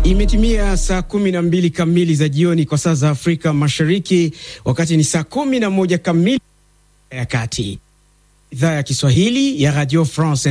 Imetimia saa kumi na mbili kamili za jioni kwa saa za Afrika Mashariki, wakati ni saa kumi na moja kamili ya kati. Idhaa ya Kiswahili ya Radio France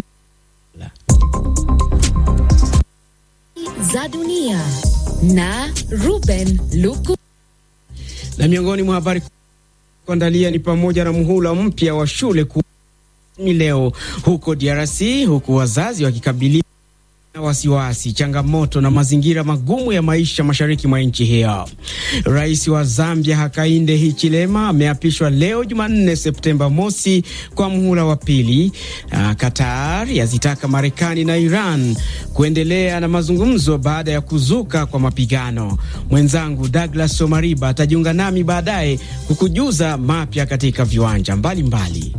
za dunia na Ruben Luku. Na miongoni mwa habari kuandalia ni pamoja na muhula mpya wa shule ku leo huko DRC, huku wazazi wakikabiliwa na wasiwasi, changamoto na mazingira magumu ya maisha mashariki mwa nchi hiyo. Rais wa Zambia Hakainde Hichilema ameapishwa leo Jumanne Septemba mosi kwa muhula wa pili. Uh, Qatar yazitaka Marekani na Iran kuendelea na mazungumzo baada ya kuzuka kwa mapigano. Mwenzangu Douglas Somariba atajiunga nami baadaye kukujuza mapya katika viwanja mbalimbali mbali.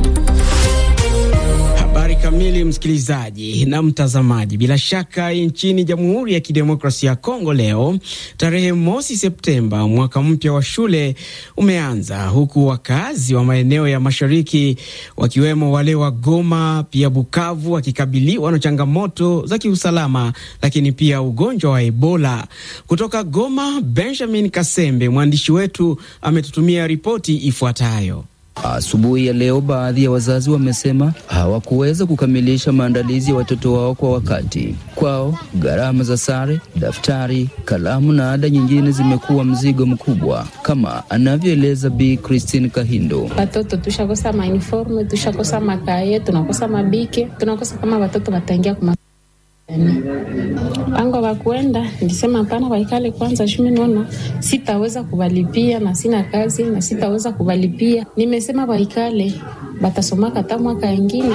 Habari kamili, msikilizaji na mtazamaji. Bila shaka, nchini Jamhuri ya Kidemokrasia ya Kongo leo tarehe mosi Septemba, mwaka mpya wa shule umeanza, huku wakazi wa maeneo ya mashariki wakiwemo wale wa Goma pia Bukavu wakikabiliwa na changamoto za kiusalama, lakini pia ugonjwa wa Ebola. Kutoka Goma, Benjamin Kasembe mwandishi wetu ametutumia ripoti ifuatayo. Asubuhi ya leo baadhi ya wazazi wamesema hawakuweza kukamilisha maandalizi ya watoto wao kwa wakati. Kwao gharama za sare, daftari, kalamu na ada nyingine zimekuwa mzigo mkubwa, kama anavyoeleza Bi Christine Kahindo. Watoto tushakosa mauniforme, tushakosa makaye, tunakosa mabike, tunakosa kama watoto wataingia kuma pango wakuenda nilisema hapana, waikale kwanza shumi, naona sitaweza kuvalipia na sina kazi na sitaweza kuvalipia. Nimesema waikale, batasomaka hata mwaka ingine.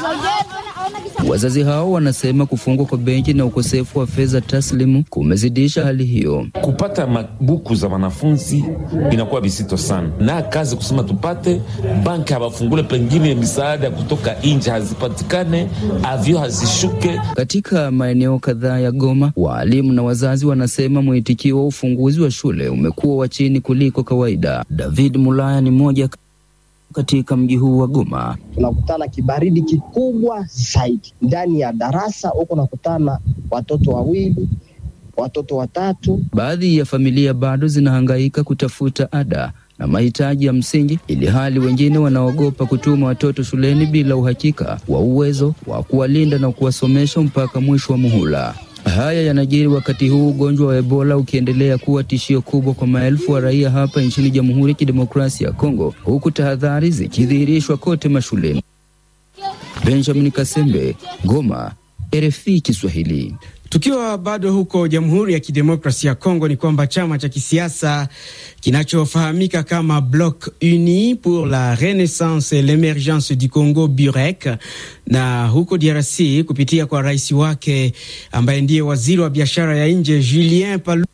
Wazazi hao wanasema kufungwa kwa benki na ukosefu wa fedha taslimu kumezidisha hali hiyo. Kupata mabuku za wanafunzi inakuwa visito sana, na kazi kusema tupate banki hawafungule, pengine misaada kutoka nje hazipatikane, avyo hazishuke. Katika maeneo kadhaa ya Goma, waalimu na wazazi wanasema mwitikio wa ufunguzi wa shule umekuwa wa chini kuliko kawaida. David Mulaya ni mmoja katika mji huu wa Goma. Tunakutana kibaridi kikubwa zaidi ndani ya darasa huko, nakutana watoto wawili, watoto watatu. Baadhi ya familia bado zinahangaika kutafuta ada na mahitaji ya msingi, ili hali wengine wanaogopa kutuma watoto shuleni bila uhakika wa uwezo wa kuwalinda na kuwasomesha mpaka mwisho wa muhula. Haya yanajiri wakati huu ugonjwa wa Ebola ukiendelea kuwa tishio kubwa kwa maelfu wa raia hapa nchini Jamhuri ya Kidemokrasia ya Kongo, huku tahadhari zikidhihirishwa kote mashuleni. Benjamin Kasembe, Goma, RFI Kiswahili. Tukiwa bado huko Jamhuri ya Kidemokrasia ya Kongo, ni kwamba chama cha kisiasa kinachofahamika kama Bloc Uni pour la Renaissance et l'Emergence du Congo Burek, na huko DRC kupitia kwa rais wake ambaye ndiye waziri wa biashara ya nje Julien Palu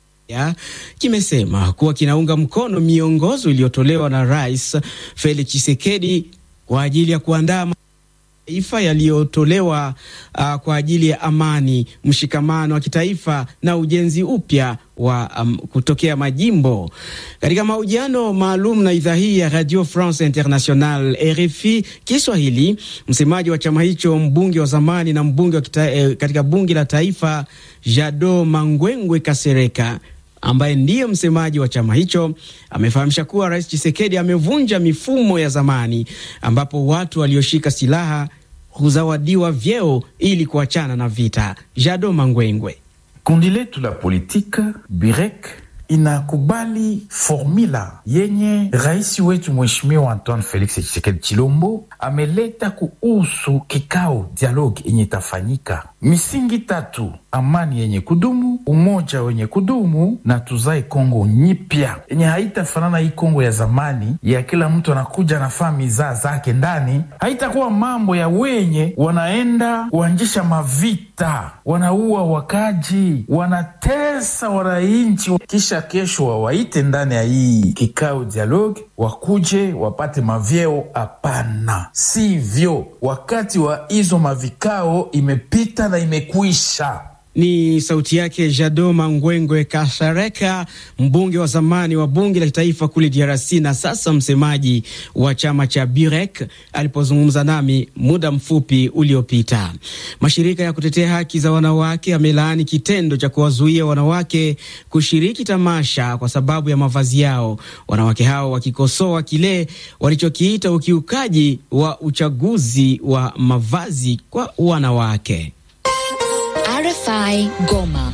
kimesema kuwa kinaunga mkono miongozo iliyotolewa na Rais Felix Tshisekedi kwa ajili ya kuandaa taifa yaliyotolewa uh, kwa ajili ya amani, mshikamano wa kitaifa na ujenzi upya wa um, kutokea majimbo. Katika mahojiano maalum na idhaa hii ya Radio France International RFI Kiswahili, msemaji wa chama hicho, mbunge wa zamani na mbunge wa kita, eh, katika bunge la taifa Jado Mangwengwe Kasereka ambaye ndiye msemaji wa chama hicho amefahamisha kuwa Rais Tshisekedi amevunja mifumo ya zamani ambapo watu walioshika silaha huzawadiwa vyeo ili kuachana na vita. Jado Mangwengwe: kundi letu la politika Birek inakubali formula yenye rais wetu Mheshimiwa Antoine Felix Tshisekedi Chilombo ameleta kuhusu kikao dialogue yenye itafanyika misingi tatu: amani yenye kudumu, umoja wenye kudumu na tuzae Kongo nyipya yenye haitafanana hii Kongo ya zamani ya kila mtu anakuja anafaa mizaa zake ndani. Haitakuwa mambo ya wenye wanaenda kuanzisha mavita, wanaua wakaji, wanatesa wananchi, kisha kesho wawaite ndani ya hii kikao dialogue wakuje wapate mavyeo. Hapana, sivyo. Wakati wa hizo mavikao imepita na imekwisha. Ni sauti yake Jadoma Ngwengwe Kashareka, mbunge wa zamani wa bunge la kitaifa kule DRC na sasa msemaji wa chama cha Birek, alipozungumza nami muda mfupi uliopita. Mashirika ya kutetea haki za wanawake yamelaani kitendo cha kuwazuia wanawake kushiriki tamasha kwa sababu ya mavazi yao, wanawake hao wakikosoa kile walichokiita ukiukaji wa uchaguzi wa mavazi kwa wanawake. RFI Goma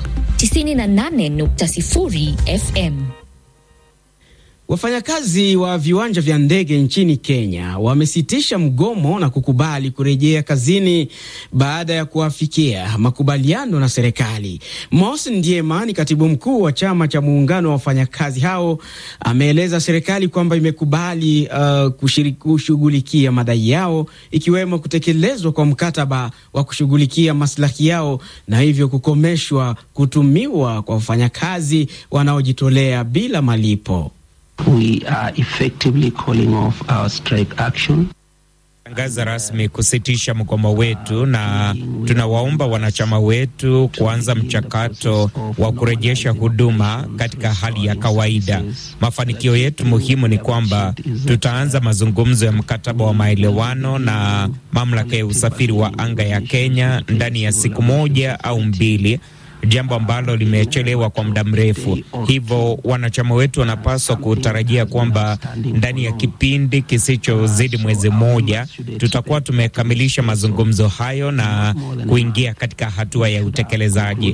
98.0 FM. Wafanyakazi wa viwanja vya ndege nchini Kenya wamesitisha mgomo na kukubali kurejea kazini baada ya kuafikia makubaliano na serikali. Mos Ndiema ni katibu mkuu wa chama cha muungano wa wafanyakazi hao, ameeleza serikali kwamba imekubali uh, kushughulikia madai yao ikiwemo kutekelezwa kwa mkataba wa kushughulikia maslahi yao na hivyo kukomeshwa kutumiwa kwa wafanyakazi wanaojitolea bila malipo. We are effectively calling off our strike action. Tangaza rasmi kusitisha mgomo wetu na tunawaomba wanachama wetu kuanza mchakato wa kurejesha huduma katika hali ya kawaida. Mafanikio yetu muhimu ni kwamba tutaanza mazungumzo ya mkataba wa maelewano na mamlaka ya usafiri wa anga ya Kenya ndani ya siku moja au mbili jambo ambalo limechelewa kwa muda mrefu. Hivyo wanachama wetu wanapaswa kutarajia kwamba ndani ya kipindi kisichozidi mwezi mmoja tutakuwa tumekamilisha mazungumzo hayo na kuingia katika hatua ya utekelezaji.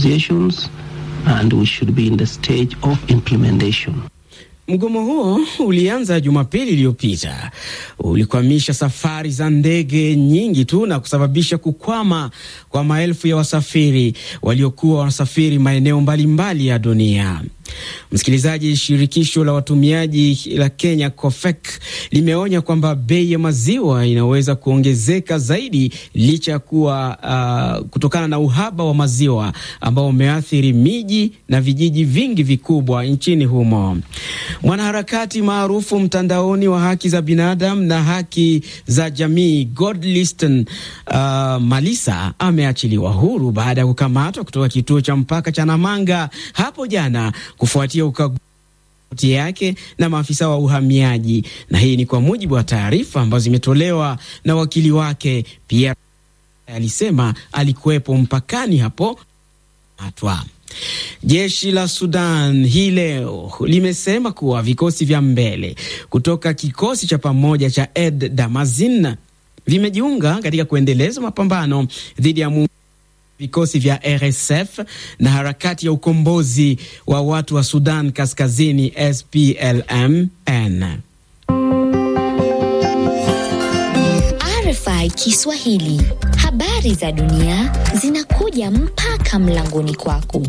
Mgomo huo ulianza Jumapili iliyopita, ulikwamisha safari za ndege nyingi tu na kusababisha kukwama kwa maelfu ya wasafiri waliokuwa wanasafiri maeneo mbalimbali ya dunia. Msikilizaji, shirikisho la watumiaji la Kenya COFEK limeonya kwamba bei ya maziwa inaweza kuongezeka zaidi licha ya kuwa uh, kutokana na uhaba wa maziwa ambao umeathiri miji na vijiji vingi vikubwa nchini humo. Mwanaharakati maarufu mtandaoni wa haki za binadamu na haki za jamii Godlisten uh, Malisa ameachiliwa huru baada ya kukamatwa kutoka kituo cha mpaka cha Namanga hapo jana kufuatia ukaguzi yake na maafisa wa uhamiaji, na hii ni kwa mujibu wa taarifa ambazo zimetolewa na wakili wake. Pia alisema alikuwepo mpakani hapo atwa Jeshi la Sudan hii leo limesema kuwa vikosi vya mbele kutoka kikosi cha pamoja cha Ed Damazin vimejiunga katika kuendeleza mapambano dhidi ya vikosi vya RSF na harakati ya ukombozi wa watu wa Sudan Kaskazini SPLM-N. RFI Kiswahili, habari za dunia zinakuja mpaka mlangoni kwako.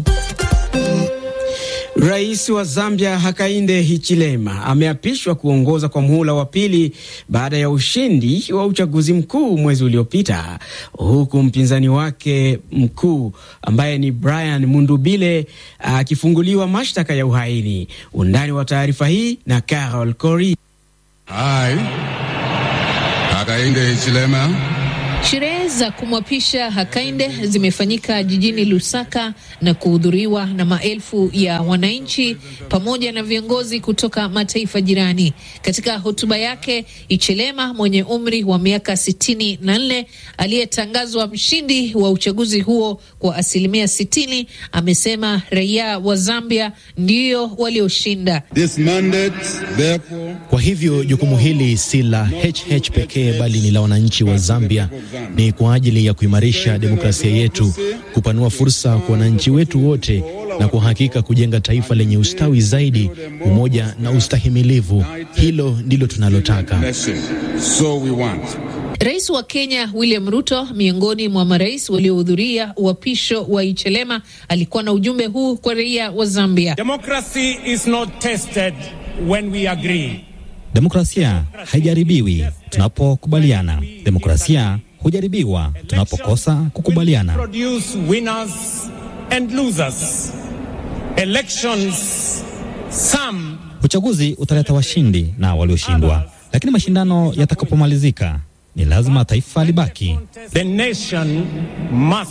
Rais wa Zambia Hakainde Hichilema ameapishwa kuongoza kwa muhula wa pili baada ya ushindi wa uchaguzi mkuu mwezi uliopita, huku mpinzani wake mkuu ambaye ni Brian Mundubile akifunguliwa mashtaka ya uhaini. Undani wa taarifa hii na Carol Cori. Hai Hakainde Hichilema. Sherehe za kumwapisha Hakainde zimefanyika jijini Lusaka na kuhudhuriwa na maelfu ya wananchi pamoja na viongozi kutoka mataifa jirani. Katika hotuba yake, Hichilema mwenye umri wa miaka sitini na nne aliyetangazwa mshindi wa uchaguzi huo kwa asilimia sitini amesema raia wa Zambia ndio walioshinda. Kwa hivyo jukumu hili si la HH pekee bali ni la wananchi wa Zambia ni kwa ajili ya kuimarisha demokrasia yetu, kupanua fursa kwa wananchi wetu wote, na kwa hakika kujenga taifa lenye ustawi zaidi, umoja na ustahimilivu. Hilo ndilo tunalotaka. So we want. Rais wa Kenya William Ruto, miongoni mwa marais waliohudhuria uapisho wa Hichilema, alikuwa na ujumbe huu kwa raia wa Zambia. Democracy is not tested when we agree. Demokrasia haijaribiwi tunapokubaliana. Demokrasia hujaribiwa tunapokosa kukubaliana. Produce winners and losers. Elections, some... Uchaguzi utaleta washindi na walioshindwa, lakini mashindano yatakapomalizika ni lazima taifa libaki. The nation must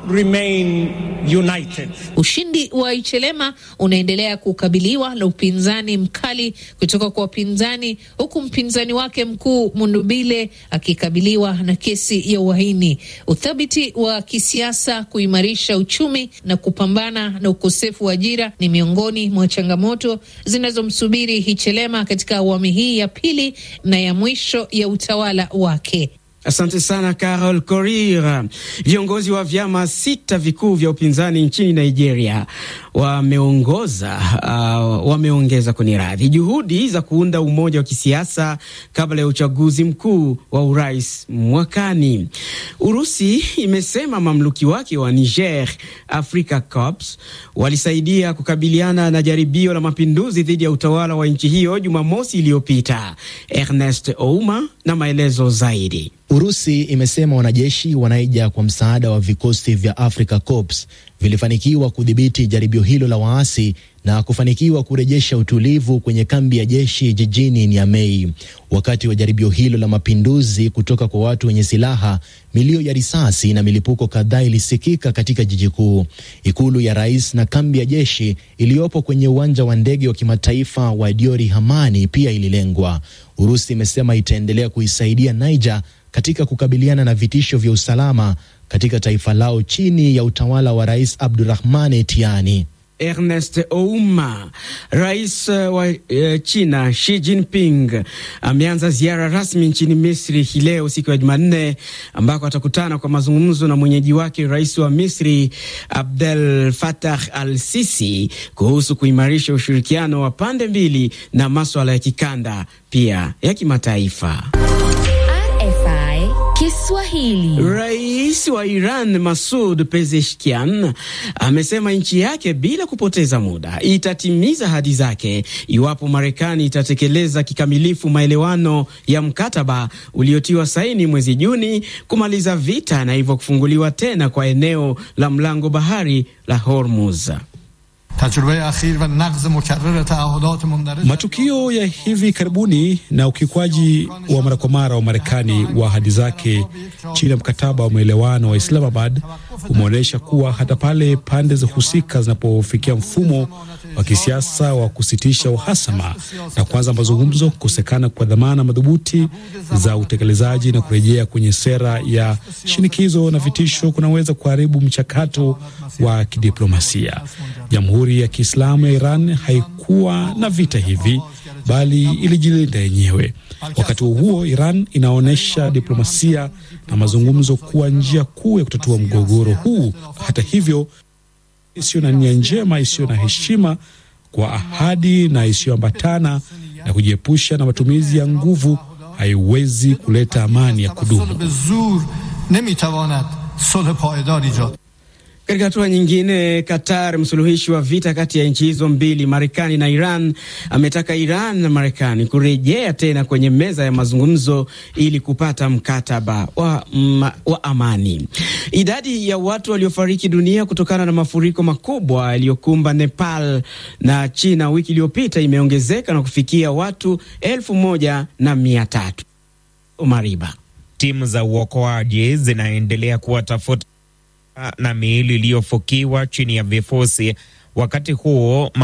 remain united. Ushindi wa Ichelema unaendelea kukabiliwa na upinzani mkali kutoka kwa wapinzani, huku mpinzani wake mkuu Mundubile akikabiliwa na kesi ya uhaini. Uthabiti wa kisiasa, kuimarisha uchumi na kupambana na ukosefu wa ajira ni miongoni mwa changamoto zinazomsubiri Hichelema katika awamu hii ya pili na ya mwisho ya utawala wake. Asante sana Carol Korir. Viongozi wa vyama sita vikuu vya upinzani nchini Nigeria wameongoza uh, wameongeza kwenye radhi juhudi za kuunda umoja wa kisiasa kabla ya uchaguzi mkuu wa urais mwakani. Urusi imesema mamluki wake wa Niger Africa Corps walisaidia kukabiliana na jaribio la mapinduzi dhidi ya utawala wa nchi hiyo Jumamosi iliyopita. Ernest Ouma na maelezo zaidi. Urusi imesema wanajeshi wanaija kwa msaada wa vikosi vya Africa Corps vilifanikiwa kudhibiti jaribio hilo la waasi na kufanikiwa kurejesha utulivu kwenye kambi ya jeshi jijini Niamey. Wakati wa jaribio hilo la mapinduzi kutoka kwa watu wenye silaha, milio ya risasi na milipuko kadhaa ilisikika katika jiji kuu. Ikulu ya rais na kambi ya jeshi iliyopo kwenye uwanja wa ndege wa kimataifa wa Diori Hamani pia ililengwa. Urusi imesema itaendelea kuisaidia Niger katika kukabiliana na vitisho vya usalama katika taifa lao chini ya utawala wa Rais Abdurahmane Tiani. Ernest Ouma. Rais wa uh, China Xi Jinping ameanza ziara rasmi nchini Misri hii leo siku ya Jumanne, ambako atakutana kwa mazungumzo na mwenyeji wake rais wa Misri Abdel Fattah al-Sisi kuhusu kuimarisha ushirikiano wa pande mbili na maswala ya kikanda pia ya kimataifa. RFI Kiswahili. Rais wa Iran Masud Pezeshkian amesema nchi yake bila kupoteza muda itatimiza ahadi zake iwapo Marekani itatekeleza kikamilifu maelewano ya mkataba uliotiwa saini mwezi Juni kumaliza vita na hivyo kufunguliwa tena kwa eneo la mlango bahari la Hormuz. Matukio ya hivi karibuni na ukiukwaji wa mara kwa mara wa Marekani wa ahadi zake chini ya mkataba wa maelewano wa Islamabad umeonyesha kuwa hata pale pande za husika zinapofikia mfumo wa kisiasa wa kusitisha uhasama na kuanza mazungumzo, kukosekana kwa dhamana madhubuti za utekelezaji na kurejea kwenye sera ya shinikizo na vitisho kunaweza kuharibu mchakato wa kidiplomasia. Jamhuri ya Kiislamu ya Iran haikuwa na vita hivi, bali ilijilinda yenyewe. Wakati huo huo, Iran inaonyesha diplomasia na mazungumzo kuwa njia kuu ya kutatua mgogoro huu. Hata hivyo, isiyo na nia njema, isiyo na heshima kwa ahadi na isiyoambatana na kujiepusha na matumizi ya nguvu haiwezi kuleta amani ya kudumu. Katika hatua nyingine, Qatar, msuluhishi wa vita kati ya nchi hizo mbili, Marekani na Iran, ametaka Iran na Marekani kurejea tena kwenye meza ya mazungumzo ili kupata mkataba wa, ma, wa amani. Idadi ya watu waliofariki dunia kutokana na mafuriko makubwa yaliyokumba Nepal na China wiki iliyopita imeongezeka na kufikia watu elfu moja na mia tatu. Omariba, timu za uokoaji zinaendelea kuwatafuta na miili iliyofukiwa chini ya vifusi. Wakati huo